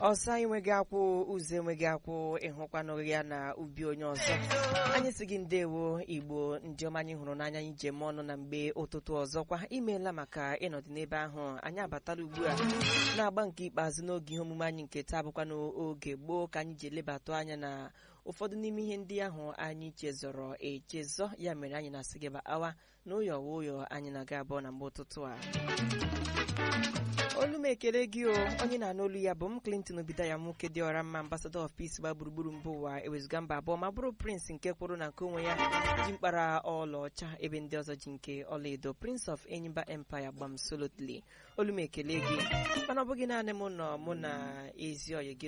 ọsọ enweghị akwụ ụzọ enweghị akwụ ịhụkwanụ ya na ubi onye ọzọ anyị si gị ndewo igbo njem anyị hụrụ n'anya anyị jem ọnụ na mgbe ụtụtụ ọzọkwa imeela maka ịnọdụ n'ebe ahụ anyị abatala ugbu a na-agba nke ikpeazụ n'oge ihe omume anyị nke taa bụkwa n'oge gboo ka anyị ji elebatụ anya na ụfọdụ n'ime ihe ndị ahụ anyị chezọrọ echezọ ya mere anyị na-asị gị awa na ụyọ ụyọ anyị na-aga abụọ na mgbe ụtụtụ a olu m ekele gị o onye na-anụ olu ya bụ m Clinton Obidaya nwoke dị ọra mma ambassador of peace gba gburugburu mba ụwa ewezụga mba abụọ ma bụrụ prince nke kwụrụ na nke onwe ya ji mkpara ọlaọcha ebe ndị ọzọ ji nke ọlaedo prince of enyimba empire gbam solotly olu m ekele gị mana ọ bụghị naanị mụ nọ mụ na ezi oyi gị